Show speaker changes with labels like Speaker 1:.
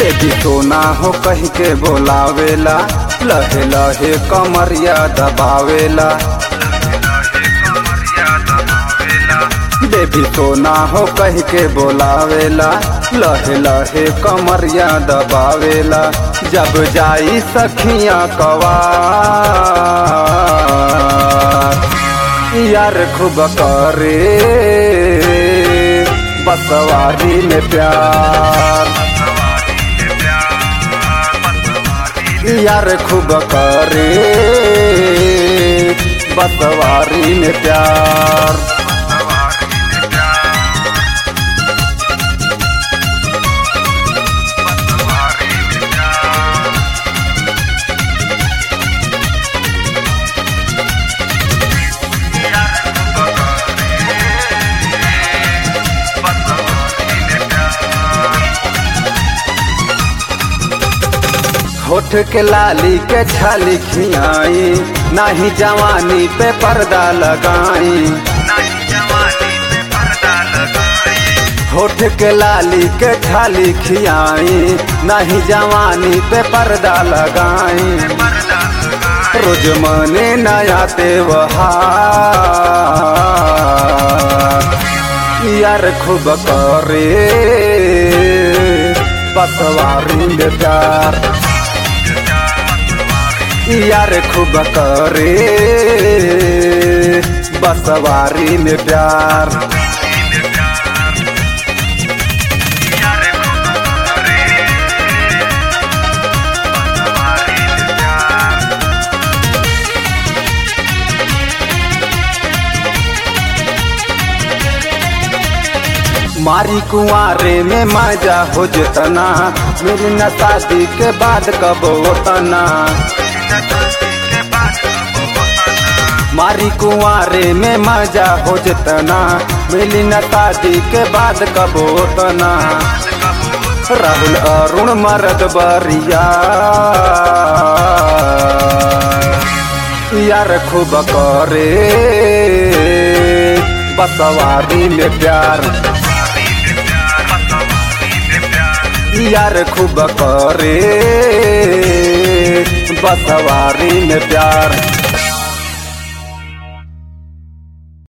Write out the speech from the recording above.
Speaker 1: baby सोना हो कह के बोलावेला लहे लहे कमरिया दबावेला बेबी सोना हो कह के बोलावेला लहे लहे कमरिया दबावेला जब जाई सखिया कवा यार खूब करे बसवारी में प्यार यार खूब करे बसवारी में प्यार होठ के लाली के छाली खियाई नाही जवानी पे पर्दा लगाई होठ के लाली के छाली खियाई नाही जवानी पे पर्दा लगाई रोज मने नया त्योहार यार खूब करे बसवारी में प्यार यार खूब करे बसवारी में प्यार मारी कुआरे में मजा हो जतना मेरी न शादी के बाद कब होतना मारी कुआरे में मजा हो जतना मिली न शादी के बाद कब होतना राहुल अरुण मरद बरिया यार खूब करे बसवारी में प्यार यार खूब करे बसवारी में प्यार